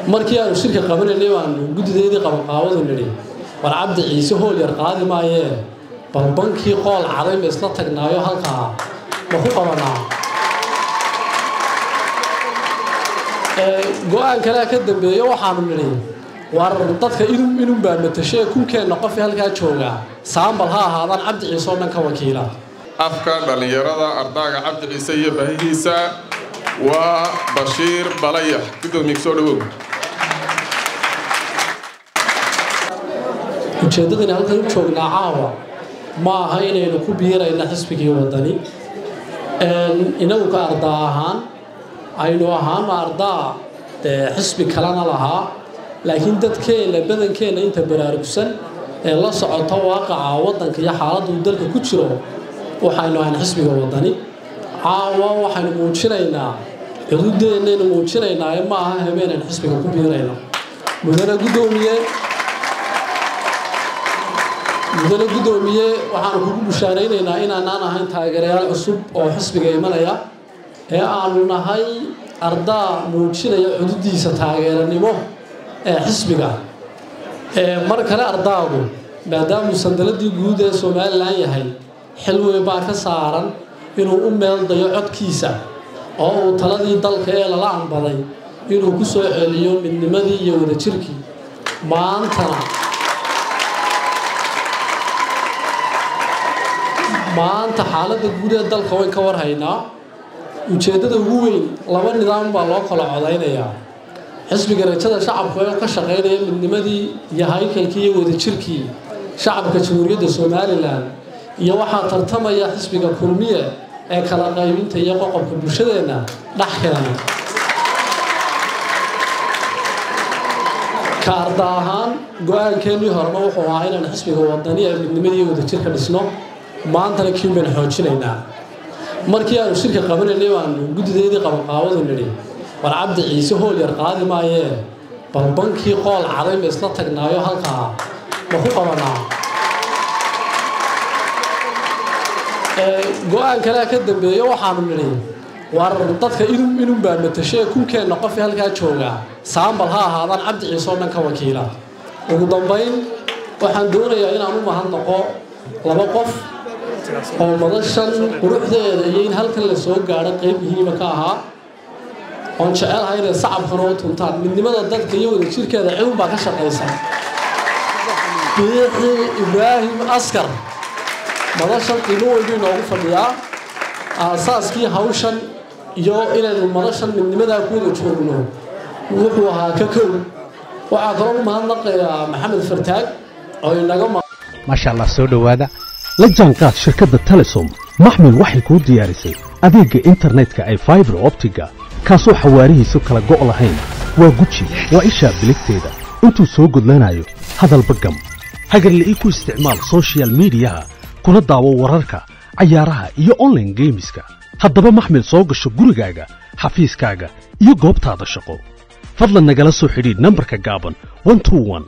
markii aanu shirka qabanaynay baanu guddideedii qabanqaabadu nidhi war cabdi ciise hool yar qaadi maayee bal bankii qool caday ma isla tagnaayo halkaa ma ku qabanaa go-aan kalea ka dambeeya waxaanu nidhi war dadka inun inun baa matashee kunkeenna qofii halkaa joogaa saambal ha ahaadaan cabdi ciise oo dhan ka wakiila afka dhallinyarada ardaaga cabdi ciise iyo baahihiisa waa bashiir balayax gudoomiye soo dhawow ujeeddadani halkan u joognaa caawa ma aha inaynu ku biirayna xisbigii wadani inagu ka ardaa ahaan aynu ahaama ardaa dee xisbi kalena lahaa laakiin dadkeenna badankeenna inta baraarugsan ee la socota waaqaca waddanka iyo xaaladda uu dalka ku jiro waxaynu ahayn xisbiga wadani caawa waxaynu muujinaynaa xuduudeennaynu muujinaynaa ee ma aha habeenaynu xisbiga ku biirayno mudane guddoomiye mudane guddoomiye waxaanu kugu bushaaraynaynaa inaanaan ahayn taageerayaal cusub oo xisbiga imanaya ee aanu nahay ardaa muujinaya xuduudiisa taageeranimo ee xisbiga mar kale ardaagu maadaamuu sandaladii guud ee somalilan yahay xil weyn baa ka saaran inuu u meel dayo codkiisa oo uu taladii dalka ee lala anbaday inuu ku soo celiyo midnimadii iyo wadajirkii maantana maanta xaaladda guud ee dalka wayn ka warhaynaa ujeeddada ugu weyn laba nidaam baa loo kala codaynayaa xisbiga rajada shacabka oo ka shaqaynaya midnimadii iyo haykalkii iyo wadajirkii shacabka jamhuuriyadda somalilan iyo waxaa tartamaya xisbiga kulmiye ee kala qaybinta iyo qoqobka bulshadeenna dhex keena ka arda ahaan go-aankeennii horena wuxuu ahaa inaan xisbiga wadani ee midnimadii iyo wadajirka dhisno maantana kiin baynu xoojinaynaa markii aanu shirka qabanaynay baanu guddideedii qabanqaabadu nidhi war cabdi ciise hool yar qaadi maayee bal bankii qool caday ma isla tagnaayo halkaa ma ku qabanaa go-aan kalea ka dambeeya waxaanu nidhi war dadka inun inun baa matashee kunkeenna qofii halkaa joogaa saambal ha ahaadaan cabdi ciise oo dhan ka wakiila ugu dambayn waxaan doonayaa inaan u mahadnaqo laba qof oo madashan quruxdeeda iyo in halkan la soo gaadho qayb muhiima ka ahaa oon jecelahay inay sacabkana u tuntaan midnimada dadka iyo wadajirkeeda cidun baa ka shaqaysa biixi ibraahim askar madashan qiimo weynbuu inoogu fadhiyaa aasaaskii hawshan iyo inaynu madashan midnimadaa ku wada joogno wuxuu ahaa ka kow waxaa kaloo u mahadnaqayaa maxamed fartaag oo inaga maasha allah soo dhowaada la jaanqaad shirkadda telesom maxmil waxay kuu diyaarisay adeegga internetka ay faibar optiga kaasoo xawaarihiisu kala go' lahayn waa guji waa ishaa biligteeda intuu soo gudlanayo hadalba gam hagarle ii ku isticmaal sochial midiyaha kuna daawo wararka cayaaraha iyo onlaine geemiska haddaba maxmil soo gasho gurigaaga xafiiskaaga iyo goobtaada shaqo fadlan nagala soo xidhiidh nambarka gaaban